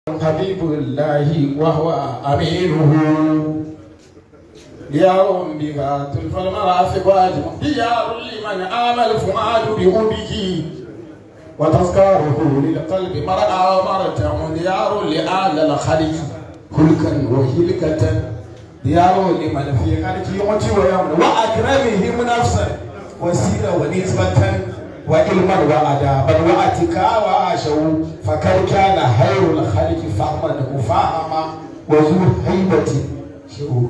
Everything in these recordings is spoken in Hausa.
حبيب الله وهو أمينه ديار بها تلف المرافق واجب ديار لمن آمل فؤاد بهبه وتذكاره للقلب مرأى ومرتع ديار لآل الخلق خلقا وهلكة ديار لمن في خلق يموت ويمن وأكرمهم نفسا وسيرة ونسبة وعلما وأدابا وأتكا وعاشوا فكم كان خير الخلق فهما مفاهما وذو هيبة شعور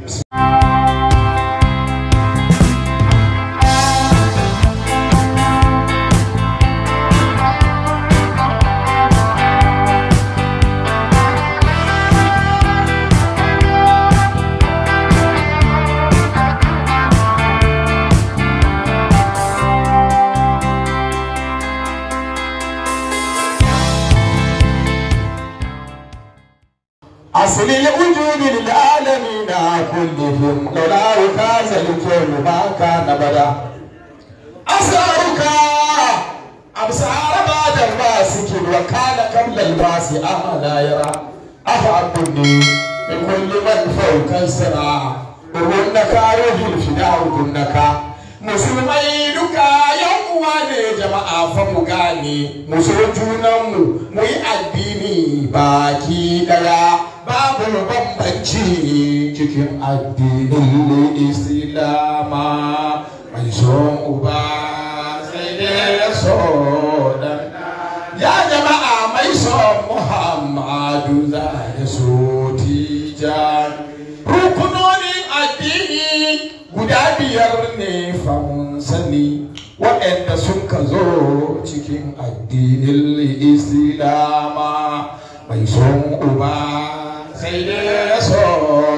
أصل الوجود للعالمين كلهم لولاه كاز الكون ما كان بدا أسرارك أبصار بعد الباسك وكان قبل الباس أما يرى أفعبني من كل من فوق السراء وهنك يهي الفداء كنك musulmai duka yan uwa ne jama'a fa mu gane mu so junanmu mu yi addini baki daya babu bambanci cikin addinin islama mai son uba sai dai ya so dan ya jama'a mai son muhammadu za ya so tijan rukunonin addini guda biyar ne famun sani waɗanda sun ka zo cikin addinin islama mai son uba sai dai ya so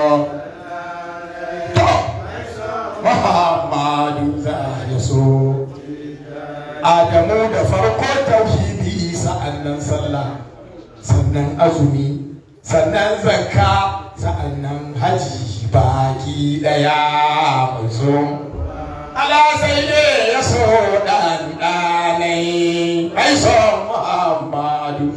to muhammadu za ya so adamu da farko tauhidi sa'annan sallah sannan azumi sannan zakka sa'annan haji baki daya mai so ala sai ne ya so dan danai mai so muhammadu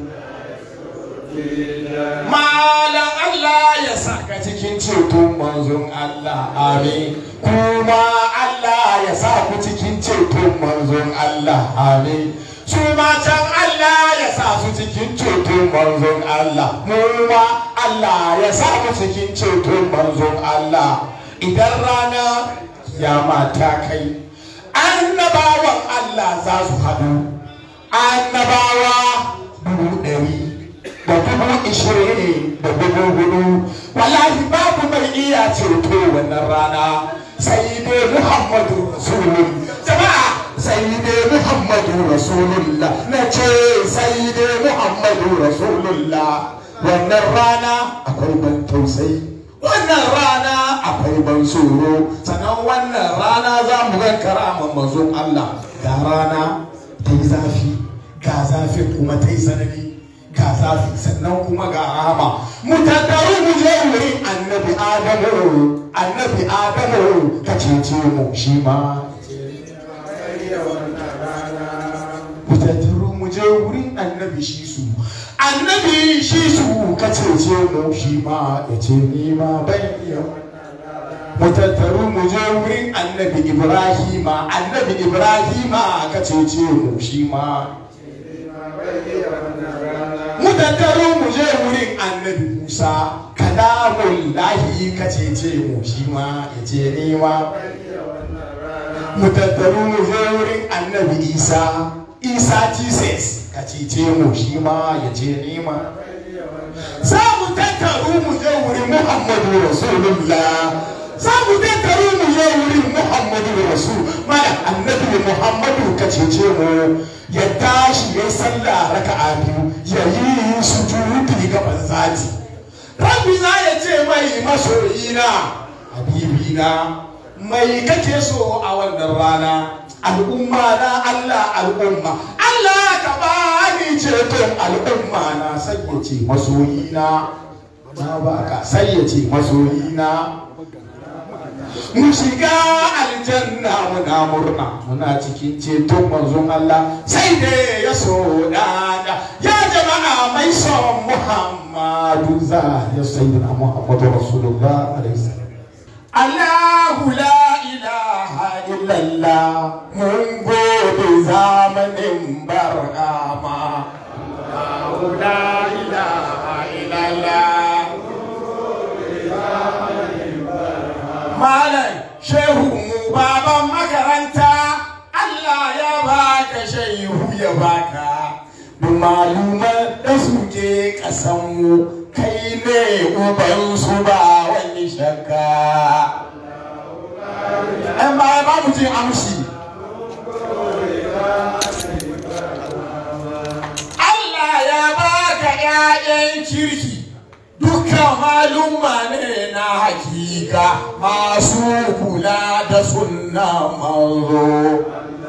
malam Allah ya saka cikin ceton manzon Allah amin kuma Allah ya sa ku cikin ceton manzon Allah amin su matan Allah ya sa su cikin ceton manzon Allah mu ma Allah ya sa mu cikin ceton manzon Allah idan rana kiyama ta kai annabawan Allah za su haɗu annabawa dubu ɗari da dubu ishirin da dubu hudu wallahi babu mai iya ceto wannan rana sai dai Muhammadu Rasulullah jama'a sai dai Muhammadu Rasulullah na ce sai dai Muhammadu Rasulullah wannan rana akwai ban tausayi wannan rana akwai ban tsoro sannan wannan rana za mu ga karaman manzon Allah ga rana ta yi zafi ga zafi kuma ta yi sanani ga zafi sannan kuma ga rahama mu tattaru mu je wurin annabi adamu annabi adamu ka cece mu shi ma mu tattaru mu je wurin annabi shi su annabi shi su ka cece mu shi ma ya ce ni ma bai iya mu tattaru mu je wurin annabi ibrahima annabi ibrahima ka cece mu shi ma mu tattaru mu je wurin annabi musa kalamun lahi ka cece mu shi ma ya ce ni ma mu tattaru mu je wurin annabi isa isa jesus ka cece mu shi ma ya ce ni ma za mu tattaru mu je wurin muhammadu rasulullah za mu tattaru mu je wurin muhammadu rasul mana annabi muhammadu ka cece mu ya tashi ya sallah raka'a biyu ya yi sujudi ga banzati rabbi na ya ce mai masoyina habibina mai kake so a wannan rana al'umma na Allah al'umma Allah ka bani ceton al'umma na sai ya ce masoyina na baka sai ya ce masoyina mu shiga aljanna muna murna muna cikin ceton manzon Allah sai dai ya so dada ya jama'a mai son Muhammadu za ya sayyidina Muhammadu Rasulullah alaihi salam Allahu la ilaha illallah mun gode zamanin bar'ama Allahu la ilaha illallah Malam shehu mu baban makaranta Allah ya baka shehu ya baka duk maluman da suke kasanmu kai ne ubansu ba wani shakka ɗan baya ba mutum amshi Allah ya baka ‘ya'yan kirki dukkan maluma ne na hakika masu kula da sunna manzo.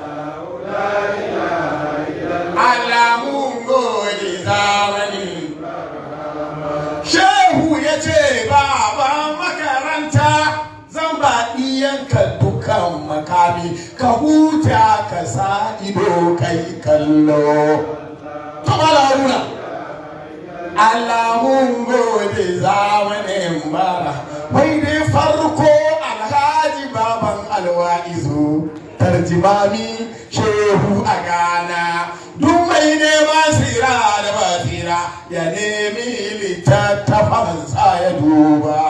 alamun gode zamani shehu ya ce baban makaranta zan ba ɗiyanka dukan makami ka huta ka sa ido kai kallo kamala haruna alamun gode zamanin bara wai dai farko alhaji baban alwa'izu tarjimami shehu a gana duk mai neman tsira da basira ya nemi littattafansa ya duba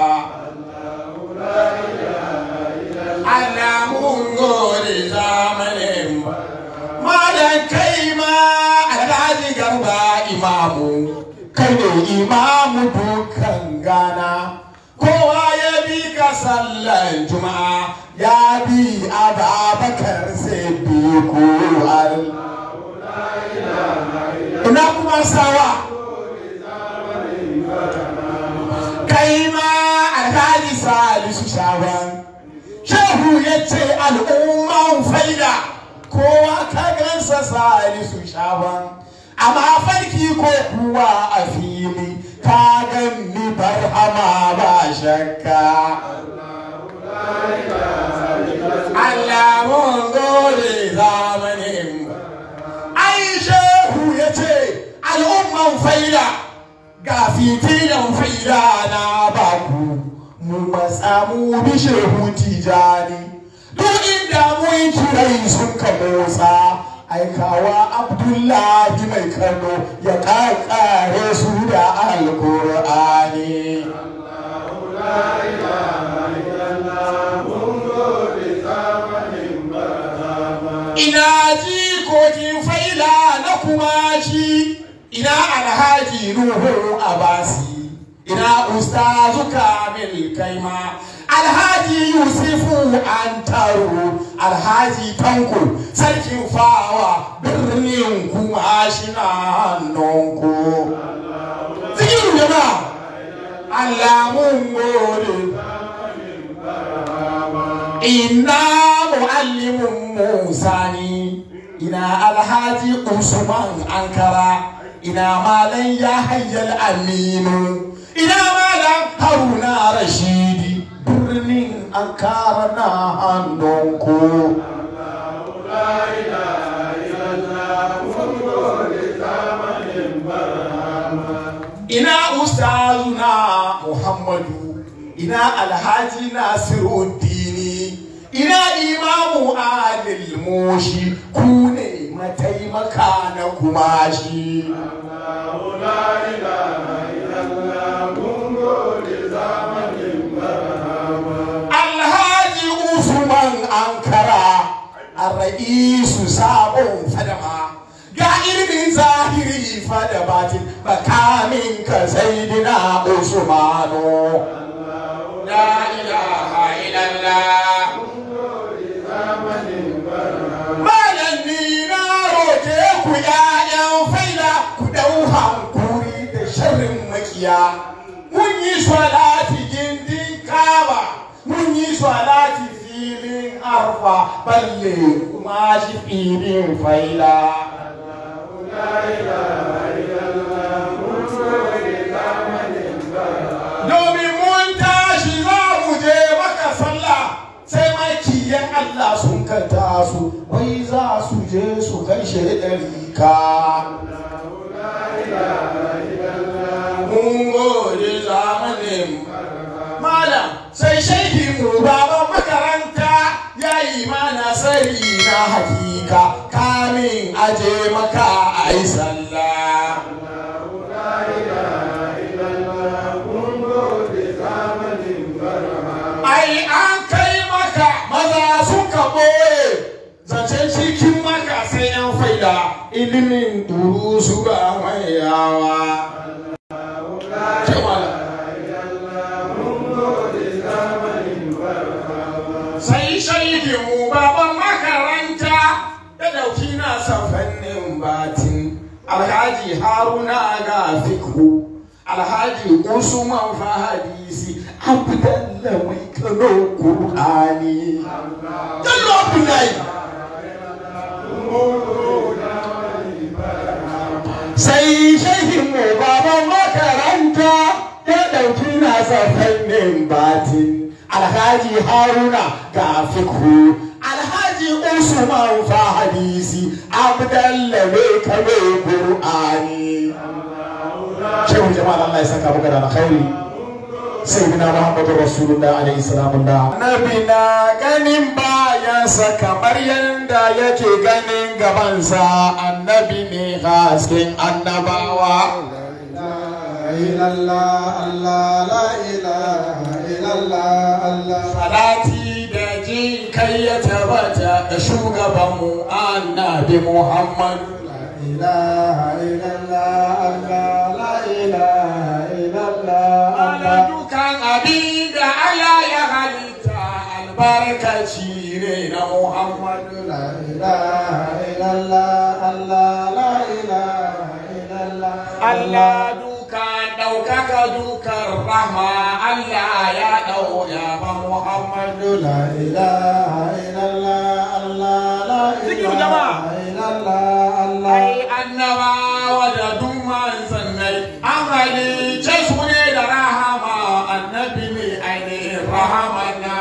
alamun gode zamanin malam kai ma alhaji garba imamu kai ne imamu dukan gana kowa ya bi ka sallan juma'a ya bi ababakar sai bi ko ina kuma sawa kai ma alhaji salisu shaban shehu ya ce al'umman faida kowa ka gansa salisu shaban amma farki ko kuwa a fili ka ganni barhama ba shakka Allah mun gode zamanin ai shehu ya ce al'umman faida ga fitilan faida na baku mu matsa mu bi shehu tijani duk inda mun kirai sun ka motsa aikawa abdullahi mai kano ya kakare su da alkur'ani ina jikokin faila na kuma shi ina alhaji nuhu abasi ina ustazu kamil kaima alhaji yusufu antaru alhaji tanko sarkin fawa birnin kuma shi na hannunku zikiru jama'a Allah mun gode ina muallimin musa ni ina alhaji usman ankara ina malan yahayyal aminu ina malan haruna rashidi birnin ankara na hannunku ina ustazuna muhammadu ina alhaji nasiruddini ina imamu alil moshi ku ne mataimaka na kumashi alhaji usman ankara arra'isu sabon fadama ga ilimin zahiri fada batin bakamin ka saidina usmanu la ilaha illallah malam ni na roke ku ƴaƴan faida ku dau hankuri da sharrin makiya mun yi salati gindin kaba mun yi salati filin arfa balle kuma shi filin faila domin mun tashi za mu je maka sallah sai makiyan Allah sun kanta su wai za su je su kai shi ɗari ka na hakika kamin aje maka a yi sallah ai an kai maka maza suka ɓoye zancen cikin maka sai yan faida ilimin duru su ga mai yawa sai shaikin mu baban makaranta ya dauki nasa fannin batin alhaji haruna ga fikhu alhaji usman fa hadisi abdallah mai kano qur'ani dallo abdullahi sai shehin mu baban makaranta ya dauki nasa fannin batin alhaji haruna ga fikhu alhaji usman fa hadisi abdallah mai kano qur'ani shehu jama'a Allah ya saka muka da alkhairi sayyidina muhammadu rasulullah alaihi salamullah nabi na ganin bayansa kamar yanda yake ganin gabansa annabi ne hasken annabawa salati da jin kai ya tabbata da shugabanmu annabi muhammadu Ana dukan abin da Allah ya halitta albarkaci ne na Muhammadu. Allah dukan ɗaukaka dukan rahma Allah ya ɗau ya ba Muhammadu. Zikiru jama'a. Ai annabawa da duk manzannai an halice su ne da rahama annabi ne ainihin rahamana.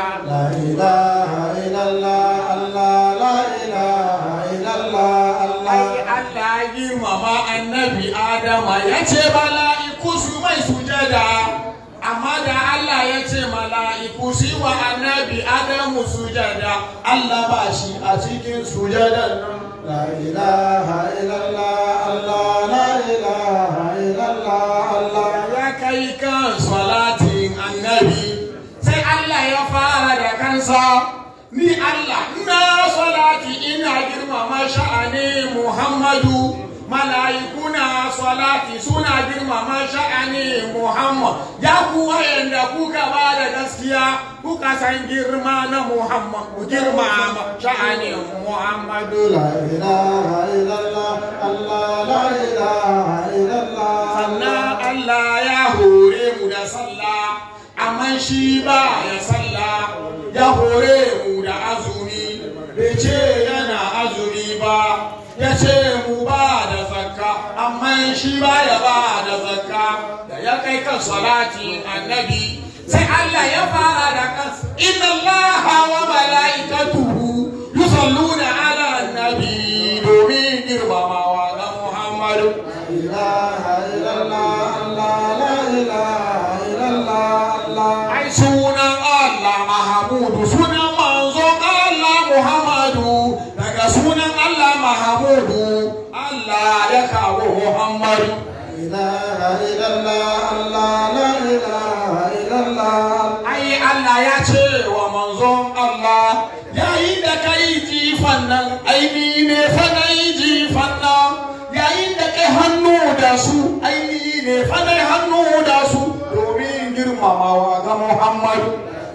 Ai Allah girmama annabi Adama ya ce mala'iku su mai sujada. Amma da Allah ya ce mala'iku su yi wa annabi Adamu sujada, Allah ba shi a cikin sujadan nan. لا إله إلا الله الله لا إله إلا الله الله ya kai kan salatin annabi sai Allah ya fara da kansa ni Allah ina salati ina girmama sha'ani Muhammadu mala'ikuna salati suna girmama sha'ani Muhammad ya ku wayanda kuka ba da gaskiya kuka san girma na Muhammad ku girmama sha'ani Muhammadu لا إله إلا الله الله لا إله إلا الله sannan Allah ya hore mu da sallah amma shi ba ya sallah ya hore mu da azumi bai ce yana azumi ba ya ce mu ba da zakka amma shi ba ya ba da zakka da ya kai kan salatin annabi sai Allah ya fara da kansa inna Allah wa mala'ikatuhu yusalluna ala annabi domin girmamawa ga Muhammadu لا إله إلا الله الله لا إله إلا الله الله ai sunan Allah Mahamudu sunan manzon Allah Muhammadu daga sunan Allah Mahamudu Allah ya kawo Muhammadu لا إله إلا الله الله لا إله إلا الله ai Allah ya ce wa manzon Allah yayin da kai jifan nan aini ne fa na yi jifan nan yayin da kai hannu da su aini ne fa na yi hannu da su domin girmamawa ga Muhammadu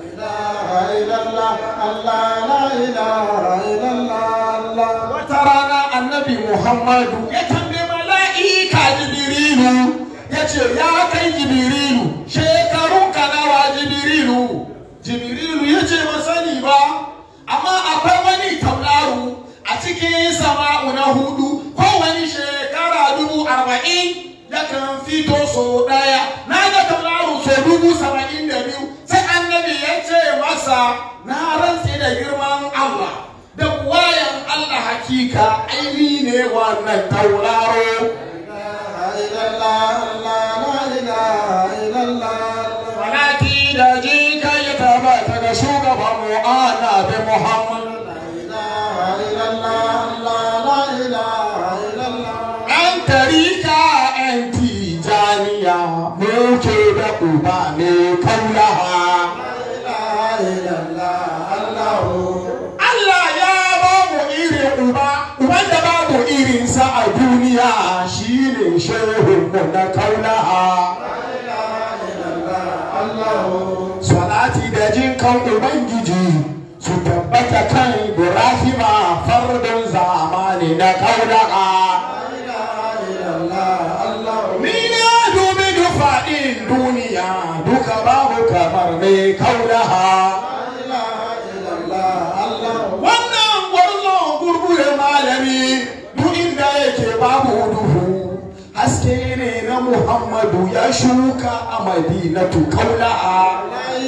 لا إله إلا الله الله لا إله إلا الله الله wata rana annabi muhammadu ya tambaye mala'ika jibrilu ya ce ya kai jibrilu shekarun ka nawa jibrilu jibrilu ya ce ba sani ba amma akwai wani tauraro a cikin sama'u na hudu kowane shekara dubu arba'in yakan fito so daya na ga tauraro so dubu saba'in da biyu sai annabi ya ce masa na rantse da girman allah da wayan Allah hakika aini ne wannan tauraro لا إله إلا الله الله لا إله إلا الله Salati da jika ya tabbata ga shugaban mu annabi Muhammad لا إله إلا muke da uba mai kaulaha Allah ya ba mu irin uba uban da babu irinsa a duniya shine shehunmu na kaulaha salati da jin kan ubangiji su tabbata kan ibrahima fardun zamani na kaulaha ni na dubi dufaɗin duniya duka babu kamar mai kaulaha wannan gwarzon gurgure malami duk inda yake babu duhu haske ne na muhammadu ya shuka a madinatu kaula'a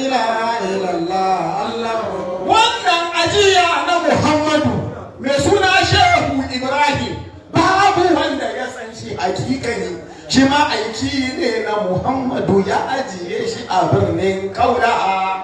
wannan ajiya na muhammadu mai suna shehu ibrahim babu wanda ya san shi hakikani shi ma aiki ne na muhammadu ya ajiye shi a birnin kaula'a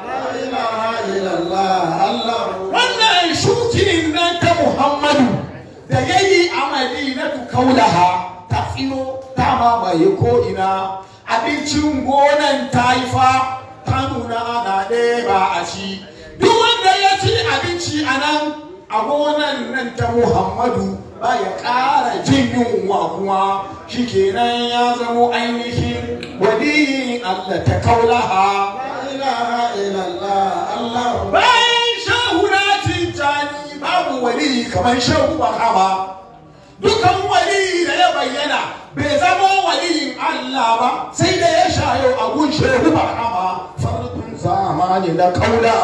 wannan shukin nan ta muhammadu da ya yi a madinatu kaulaha ta tsino ta mamaye ko'ina abincin gonan ta yi fa ta nuna ana ɗeba a ci duk wanda ya ci abinci a nan a gonan nan ta muhammadu ba ya ƙara jin yunwa kuma shikenan ya zamo ainihin waliyin allah ta kaulaha bayan shehu na tijjani babu wali kamar shehu bahama dukan wali da ya bayyana bai zama waliyin Allah ba sai da ya shayo a gun shehu bahama fardun zamani na kaula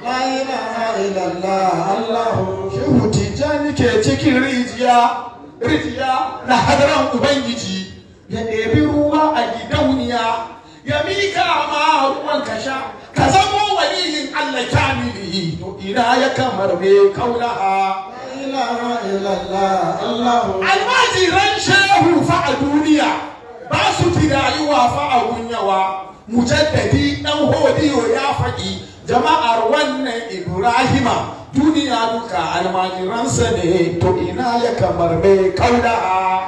shehu tijjani ke cikin rijiya rijiya na hadaran ubangiji ya ɗebi ruwa a gidauniya ya mika ma ruwan ka sha ka zamo waliyin Allah kamili to ina ya kamar me kaulaha almajiran shehu fa a duniya ba su rayuwa fa a gunyawa mujaddadi dan hodiyo ya faɗi jama'ar wannan ibrahima duniya duka almajiransa ne to ina ya kamar me kaulaha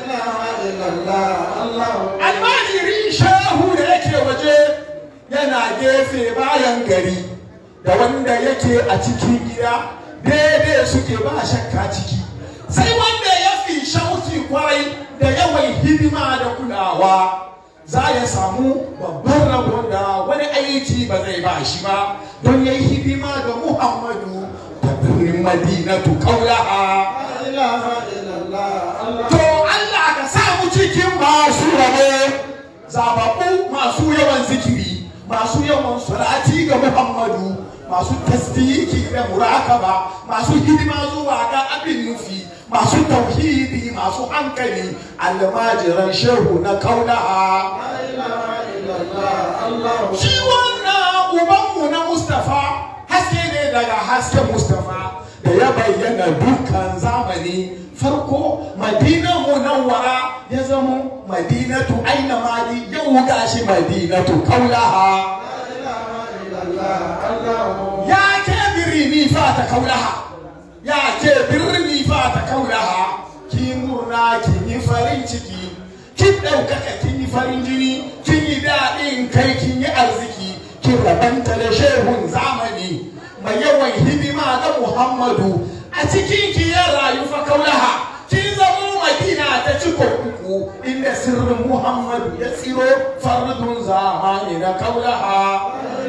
almajirin shehu da yake waje yana gefe bayan gari da wanda yake a cikin gida daidai suke ba shakka ciki sai wanda ya fi shauki kwarai da yawan hidima da kulawa za ya samu babban rabon da wani aiki ba zai ba shi ba don ya yi hidima ga muhammadu ta birnin madinatu kaulaha to allah ka samu cikin masu rabo zababbu masu yawan zikiri masu yawan salati ga muhammadu masu tasdiki da murakaba masu hidima zuwa ga abin nufi masu tauhidi masu hankali almajiran shehu na kaulaha shi wannan ubanmu na mustafa haske ne daga hasken mustafa da ya bayyana dukkan zamani farko madina munawwara ya zama madinatu aina mali yau gashi madinatu kaulaha ya ke birni fa ta kaulaha ya ke birni fa ta kaulaha ki murna kin yi farin ciki kin ɗaukaka kin yi farin jini kin yi daɗin kai kin yi arziki kin rabanta da shehun zamani mai yawan hidima ga muhammadu a cikin ki ya rayu fa kaulaha kin zamo madina ta ciko uku inda sirrin muhammadu ya tsiro fardun zamani na kaulaha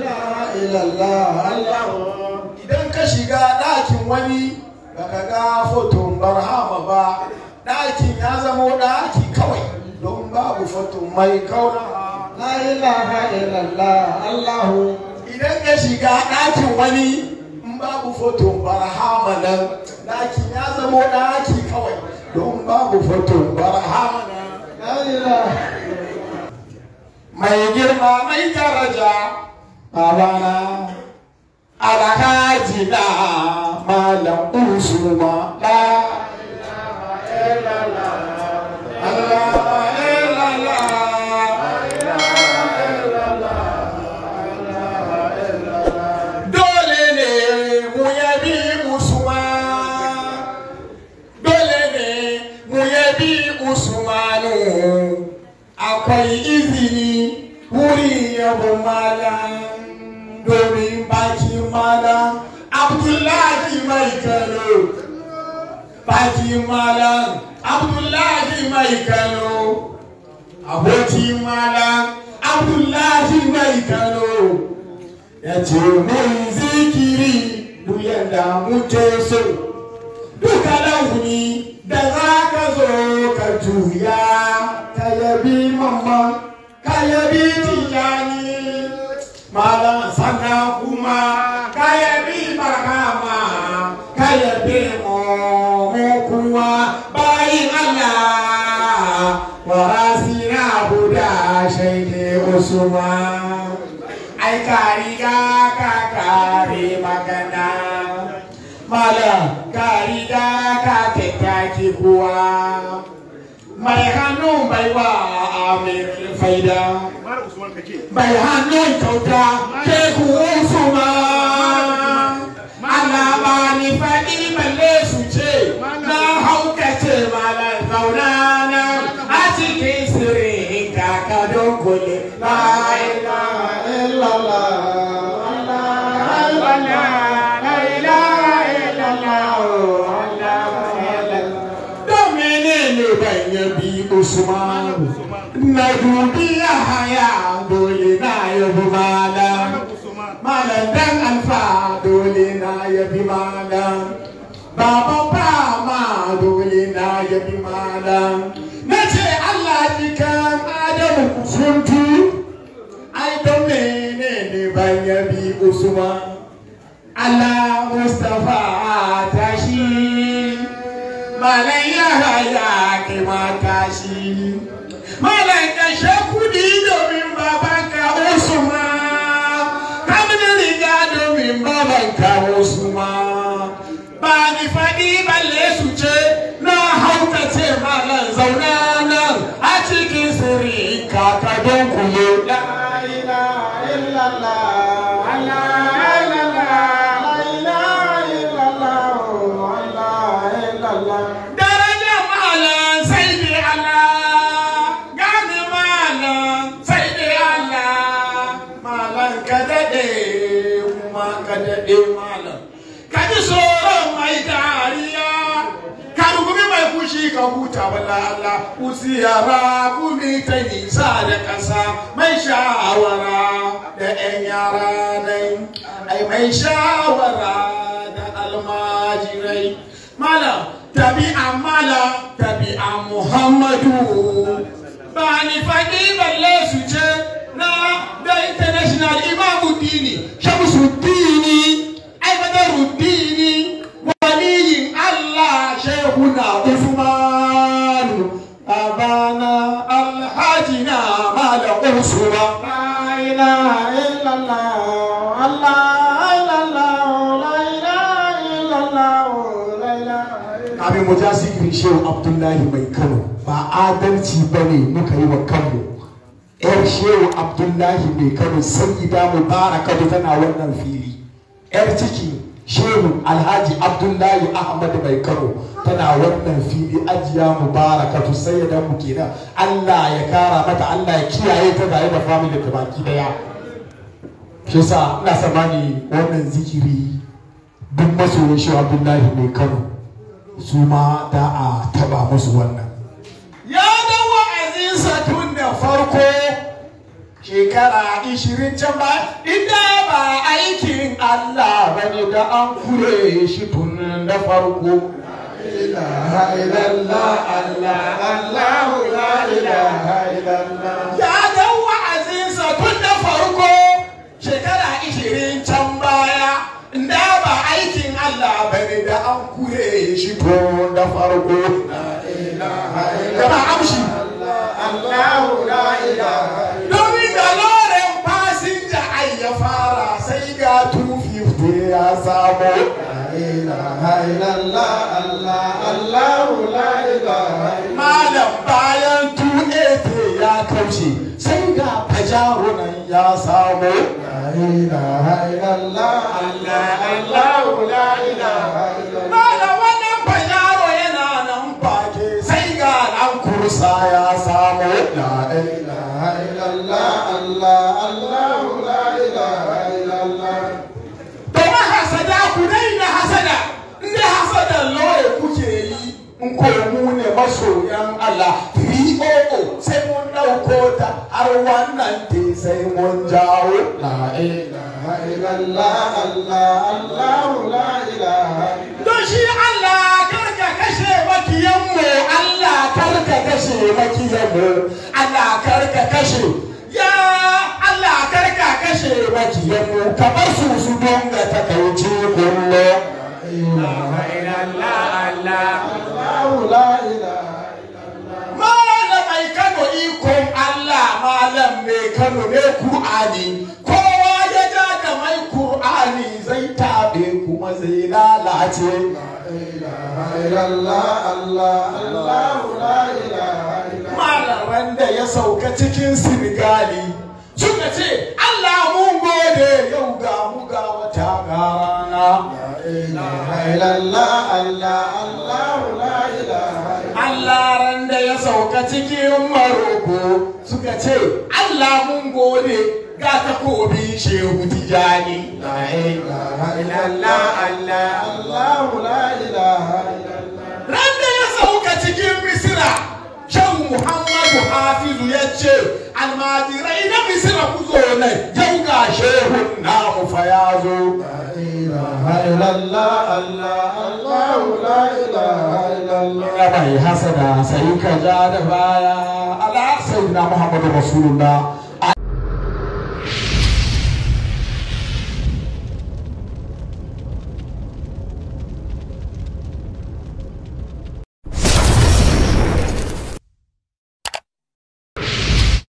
idan ka shiga ɗakin wani baka ga foton barhama ba ɗakin ya zamo ɗaki kawai don babu foton mai kaulaha idan ka shiga ɗakin wani in babu foton barhama nan ɗakin ya zamo ɗaki kawai don babu foton barhama nan mai girma mai daraja babana alhaji na malam usuma la dole ne mu yabi usman dole ne mu yabi usmanu akwai izini yabon malam domin baki malam abdullahi mai kano baki malam abdullahi mai kano aboki malam abdullahi mai kano ya ce mai zikiri duk yadda muke so duka launi da za ka zo ka juya ka yabi mamma ka yabi tijani malam sannan kuma ka yabi barhama ka yabi mu mu kuwa bayin Allah warasina huda shaide usman ai ka riga ka kare magana malam ka riga ka tattaki kuwa mai hannun baiwa amir faida mai hannun kyauta ke kuwa ma ana ba ni faɗi balle su ce na haukace malam zauna na a cikin sirrin kaka don kule la ilaha illallah Usman na dubi ya haya dole na yabi malam malam dan alfa dole na yabi malam baba fama dole na yabi malam na ce Allah jikan Adamu suntu ai don menene ban yabi Usman Allah Mustafa tashi malam ya haya kai ma tashi malam kashe kudi domin babanka Usman kamin riga domin babanka Usman ba ni faɗi balle su ce na haukace malam zauna nan a cikin sirri kaka don kuyo la ilaha illallah Allah daraja malam sai dai Allah gane malam sai dai Allah malam ka daɗe kuma ka daɗe malam ka ji tsoron mai dariya ka rugumi mai fushi ka huta wala Allah usiyara gumi ta nisa da ƙasa mai shawara da 'yan yara nai ai mai shawara da almajirai malam tabi'a malam tabi'a muhammadu ba ni faɗi balle su ce na da international imamu dini shamsu dini aibadaru dini waliyin allah shehuna usmanu abana alhaji na malam usman la ilaha illallah allah kafin mu ja sikirin shehu abdullahi mai kano ba adalci ba ne muka yi wa kanmu yar shehu abdullahi mai kano sayyida mubarakatu tana wannan fili yar ciki shehu alhaji abdullahi ahmad mai kano tana wannan fili ajiya mubarakatu sayyida mu kenan allah ya kara mata allah ya kiyaye ta tare da family ta baki daya shi yasa ina samani wannan zikiri duk masoyin shehu abdullahi mai kano su ma da a taba musu wannan ya da wa'azinsa tun da farko shekara ishirin can ba inda ba aikin Allah ba ne da an kure shi tun da farko ya da wa'azinsa tun da farko shekara ishirin can baya da ba aikin Allah ba ne da an kure shi tun da farko gama amshi domin da loren fasinja ai ya fara sai ga 250 ya samu malam bayan 280 ya kaushe sai ga fajaro nan ya samu Malam wannan fajaro yana nan fake sai ga ɗan kursa ya samu. La ilaha illallah Allah ko mu ne masoyan Allah 300 sai mun ɗauko ta har wannan te sai mun jawo la ilaha illallah Allah Allah la ilaha don shi Allah karka kashe makiyanmu Allah karka kashe makiyanmu Allah karka kashe ya Allah karka kashe makiyanmu ka bar su su donga takaici kullum Allah la ilaha malamai Kano ikon Allah malam mai Kano ne Kur'ani kowa ya ja da mai Kur'ani zai tabe kuma zai lalace illallah Allah Allah la ilaha malaman da ya sauka cikin Sinigali suka ce Allah mun gode yau ga mu ga wata rana illallah Allah Allah la ilaha Allah ran da ya sauka cikin Maroko suka ce Allah mun gode ga takobi shehu tijani illallah Allah Allah la ilaha ran da ya sauka cikin Misira Shan Muhammadu Hafizu ya ce almajirai na Misira ku zo nan yau ga shehun namu fa ya zo illallah Allah Allah la ilaha illallah ya bai hasada sai ka ja da baya ala sayyidina Muhammadu Rasulullah